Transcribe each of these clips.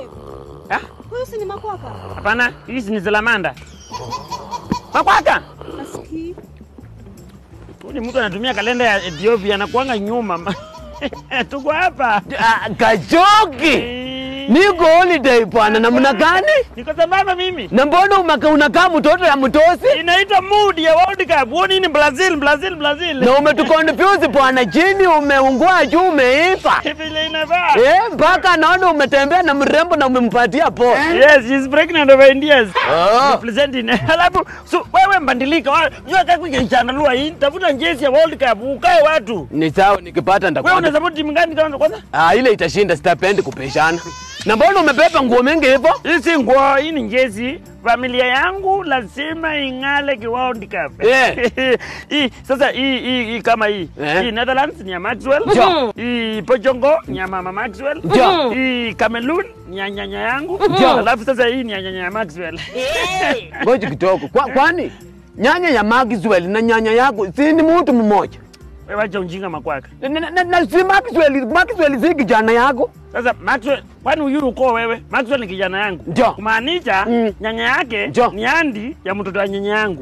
Dave. Ah, Huyu si ni makwaka? Hapana, hizi ni Salamanda. Makwaka. Asikii. Huyu ni mtu anatumia kalenda ya Ethiopia anakuanga nyuma. Tuko hapa. Ah, Kachoki, Eh, niko holiday bwana, namna gani? Niko sambamba mimi. Na mbona umaka unakaa mtoto ya mtosi Inaitwa mood ya World Cup. Huoni ni Brazil, Brazil, Brazil. na umetukonfuse bwana, chini umeungua juu umeiva Vile inafaa. eh, mpaka naona umetembea na mrembo na umempatia po Yes, she's pregnant of Indians. Oh. Representing. Alafu so, wewe mbandilika. wa- Jua kaka kichanalua hii. Tafuta jezi ya World Cup ukae watu. Ni sawa, nikipata Wewe ndakwenda. una support timu gani kwanza kwanza? Ah, ile itashinda, sitapendi kupeshana. Na mbona umebeba nguo mingi hivyo? Hii si nguo, hii ni jezi. Familia yangu lazima ing'ale ki World Cup. Eh. hii sasa hii hii hii kama hii. Eh. Hii Netherlands ni ya Maxwell. Jo. Hii Portugal ni ya mama Maxwell. Jo. Hii Cameroon ni ya nyanya yangu. Jo. Alafu sasa hii ni ya nyanya ya Maxwell. Ngoja kidogo. Kwa, kwani nyanya ya Maxwell na nyanya yako si ni mtu mmoja? Wewe wacha ujinga makwaka. Na, na, na, na si Maxwell, Maxwell si kijana yako? Sasa Maxwell, kwani uyuru uko wewe? Maxwell ni kijana yangu. Ndio. Kumaanisha Mm. nyanya yake Ndio. ni andi ya mtoto wa nyanya yangu.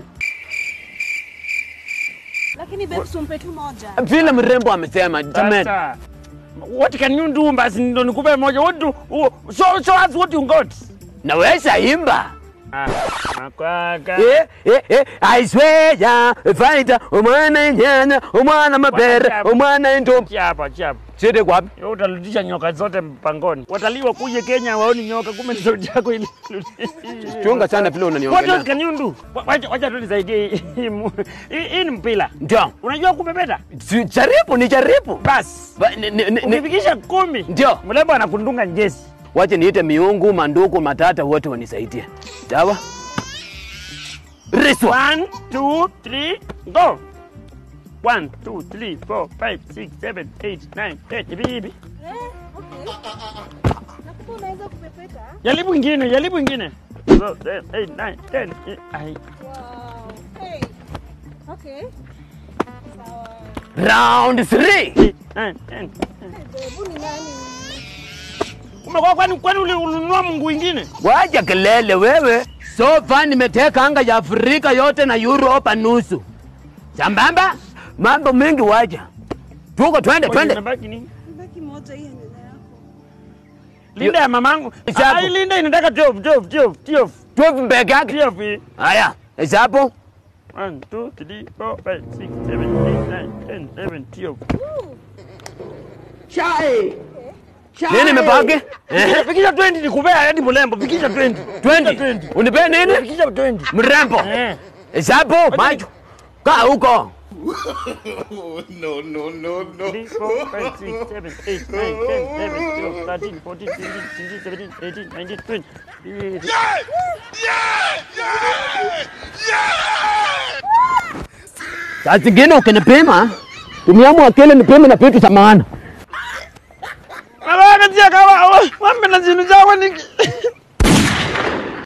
Lakini babe sumpe tu moja. Vile mrembo amesema, jamani. Sasa, what can you do basi ndo nikupe moja. What do, oh, show, show us what you got. Naweza imba. Ah, makwaka. Eh, eh, eh, I swear ya fighter, umwana nyanya, umwana mabere, Wacha- umwana ndombo. Chia hapa, chia hapa. Sidi kwapi? Wewe utarudisha nyoka zote mpangoni. Watalii wakuje Kenya waoni nyoka, kumbe ni sauti yako ile. Chunga sana vile What else unaniongelea. can you do? Wa- Wacha wacha tu nisaidie hii- hii mu- hii hii ni mpira. Ndio. Unajua kupepeta? Si- Jaribu, ni jaribu. Bas. Ba- ni- ni- ni- ni- Ukifikisha kumi. Ndio. Mlembo anakundunga njezi. Wache niite miungu, manduku, matata wote wanisaidie. Sawa? Riswa. One, two, three, go. One, two, three, four, five, six, seven, eight, nine, ten. Hivi hivi. Eh, okay. Nakumbe unaweza kupepeta? Jaribu ingine, jaribu ingine. So, seven, eight, nine, ten. Eh, ai. Wow. Hey. Okay. Sawa. Round 3. Eight, nine, ten. Hey, babe, huyu ni nani? Umekuwa kwani kwani uli- ulinunua mungu ingine? Wacha kelele wewe. So far nimeteka anga ya Afrika yote na Europa nusu. Sambamba? Mambo mengi wacha. Tuko twende Ngoja, twende. inabaki nini? Baki moja hii ya nyanya yako. Linda ya mamangu. Hesabu. Ai, Linda inataka 12, 12, 12, 12. Tuwe peke yake. 12 hii. Haya, hesabu. One, two, three, four, five, six, seven, eight, nine, ten, eleven, twelve. Nini imebaki? Eh? Fikisha- Fikisha 20 nikupea hadi mlembo. Fikisha 20. 20. Unipe nini? Fikisha 20. Mrembo. Eh. Hesabu macho. Kaa huko. no, no, no, no. 3, 4, 5, 6, 7, 8, 9, 10, 11, 12, 13, 14, 15, 16, 17, 18, 19, 20. Saa zingine ukinipima, tumiamu akili nipime na vitu za maana. Mama, katia kawa, wambe na zinu zawa niki.